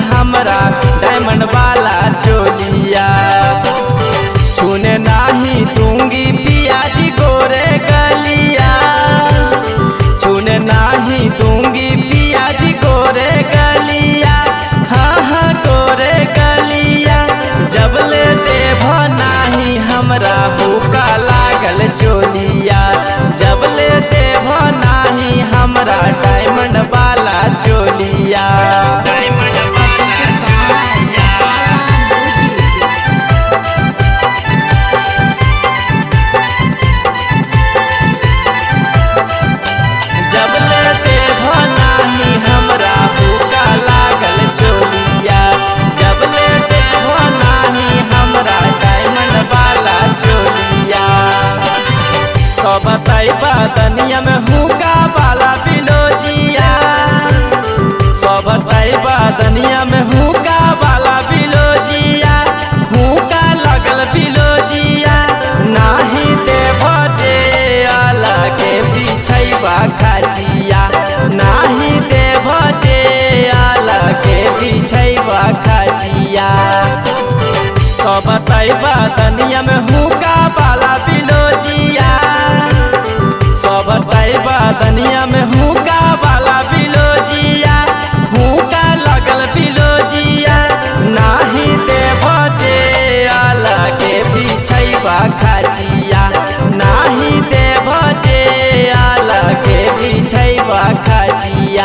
हमरा डायमंड वाला चोलिया छूने नाही दूंगी पियाजी गोरे गलिया छूने नाही दूंगी पियाजी गोरे गलिया हाँ हाँ गोरे गलिया जब ले देव नाही हमरा भूखा लागल चोलिया जब ले देव नाही हमरा डायमंड वाला चोलिया डायमंड वाला जब ले देव नाही हमरा भूखा लागल चोलिया जब ले देव नाही हमरा डायमंड वाला चोलिया तो बताइबा दनिया में हुका वाला बिलोजिया सो बताइबा दनिया में हुका वाला बिलोजिया हुका लगल बिलोजिया नाही देव जे आला के बिछैबा खाटिया नाही देव जे आला के बिछैबा खाटिया तो बताइबा दनिया में हुका वाला बिलोजिया सो बताइबा दनिया में हुका वाला बिलोजिया हुका लगल बिलोजिया नाही देव जे आला के बिछैबा खाटिया नाही देव जे आला के बिछैबा खाटिया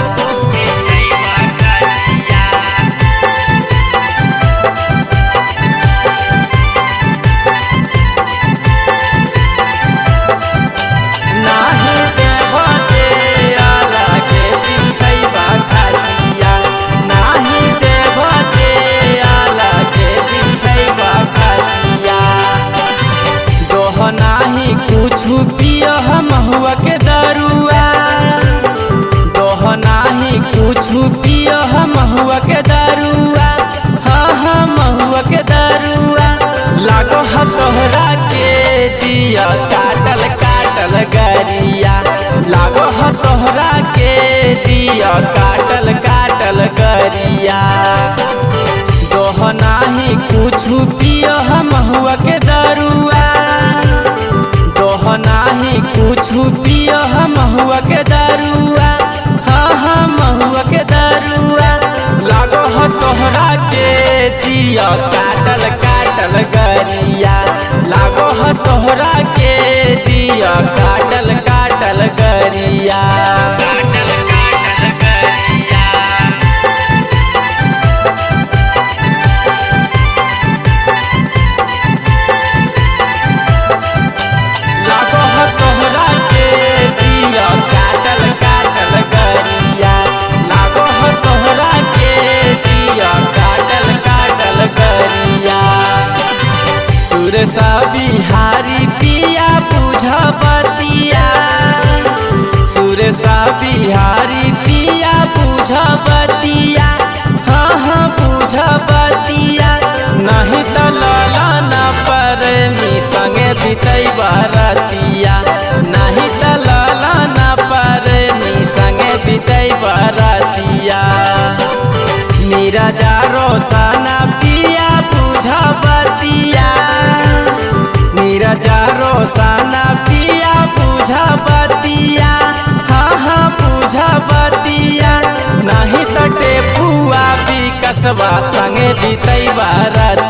नाही देव जे आला के बिछैबा खाटिया नाही देव जे आला के बिछैबा खाटिया दोह नाही कुछु पियो महुआ के दरुआ दोह नाही कुछु पियो महुआ के दरुआ हाँ हाँ महुआ के दरुआ लागो ह तोहरा के दिया काटल काटल गरिया लागो ह तोहरा के दिया काटल काटल गरिया दोह नाही कुछु पियो महुआ के दरुआ दोह नाही कुछु पियो महुआ के दरुआ हाँ हाँ महुआ के दरुआ लागो ह तोहरा के दिया काटल काटल गरिया लागो ह तोहरा के दिया काटल काटल गरिया काटल काटल गरिया लागो ह तोहरा के दिया काटल काटल गरिया लागो ह तोहरा के दिया काटल काटल गरिया सुरसा बिहारी पिया बुझ बतिया सुरसा बिहारी पिया बुझ बतिया हाँ हाँ बुझ बतिया नहीं तो लाला न पर मी संगे बितई बरतिया नहीं तो लाला न पर मी संगे बितई बरतिया मीरा जा रोसाना पिया बुझ बतिया मीरा जा रोसाना पिया बुझ बतिया हाँ हाँ बुझ बतिया नहीं सटे फुआ भी कसबा संगे बीतई बारत